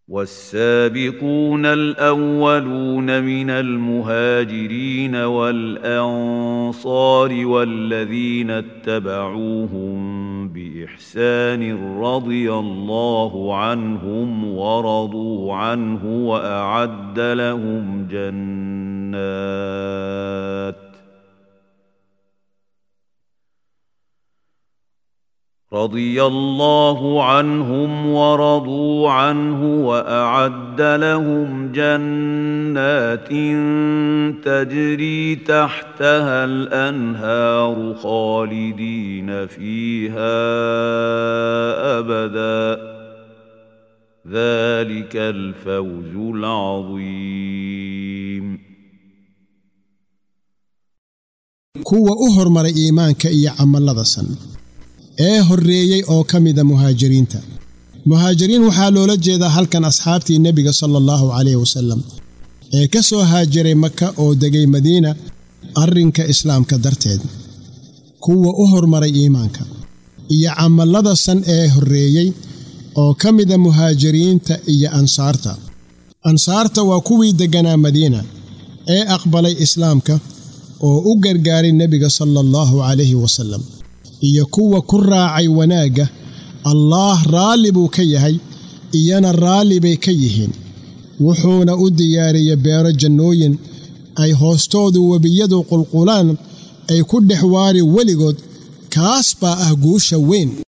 والسابقون الاولون من المهاجرين والانصار والذين اتبعوهم باحسان رضي الله عنهم ورضوا عنه واعد لهم جنات رضي الله عنهم ورضوا عنه واعد لهم جنات تجري تحتها الانهار خالدين فيها ابدا ذلك الفوز العظيم kuwa u hormaray iimaanka iyo camallada san ee horreeyey oo ka mida muhaajiriinta muhaajiriin waxaa loola jeedaa halkan asxaabtii nebiga sala allahu calayh wasallam ee ka soo haajiray maka oo degay madiina arrinka islaamka darteed kuwa u hormaray iimaanka iyo camallada san ee horreeyey oo ka mida muhaajiriinta iyo ansaarta ansaarta waa kuwii degganaa madiina ee aqbalay islaamka oo u gargaaray nebiga sala allahu calayhi wasallam iyo kuwa ku raacay wanaagga allaah raalli buu ka yahay iyana raalli bay ka yihiin wuxuuna u diyaariyey beero jannooyin ay hoostoodu webiyadu qulqulaan ay ku dhex waari weligood kaas baa ah guusha weyn